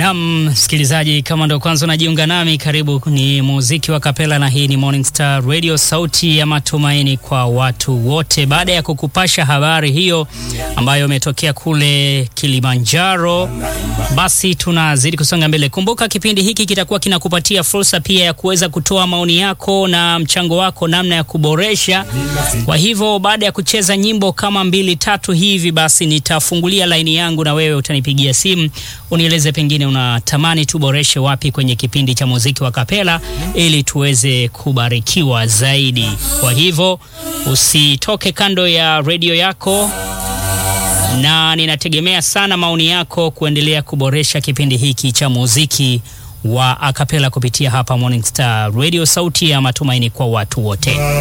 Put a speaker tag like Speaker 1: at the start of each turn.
Speaker 1: Nam msikilizaji, kama ndo kwanza unajiunga nami, karibu. Ni muziki wa kapela na hii ni Morning Star Radio, sauti ya matumaini kwa watu wote. Baada ya kukupasha habari hiyo ambayo imetokea kule Kilimanjaro, basi tunazidi kusonga mbele. Kumbuka kipindi hiki kitakuwa kinakupatia fursa pia ya kuweza kutoa maoni yako na mchango wako namna ya kuboresha. Kwa hivyo baada ya kucheza nyimbo kama mbili tatu hivi, basi nitafungulia laini yangu na wewe utanipigia simu unieleze pengine unatamani tuboreshe wapi kwenye kipindi cha muziki wa kapela ili tuweze kubarikiwa zaidi. Kwa hivyo usitoke kando ya redio yako, na ninategemea sana maoni yako kuendelea kuboresha kipindi hiki cha muziki wa akapela kupitia hapa Morning Star Radio, sauti ya matumaini kwa watu wote.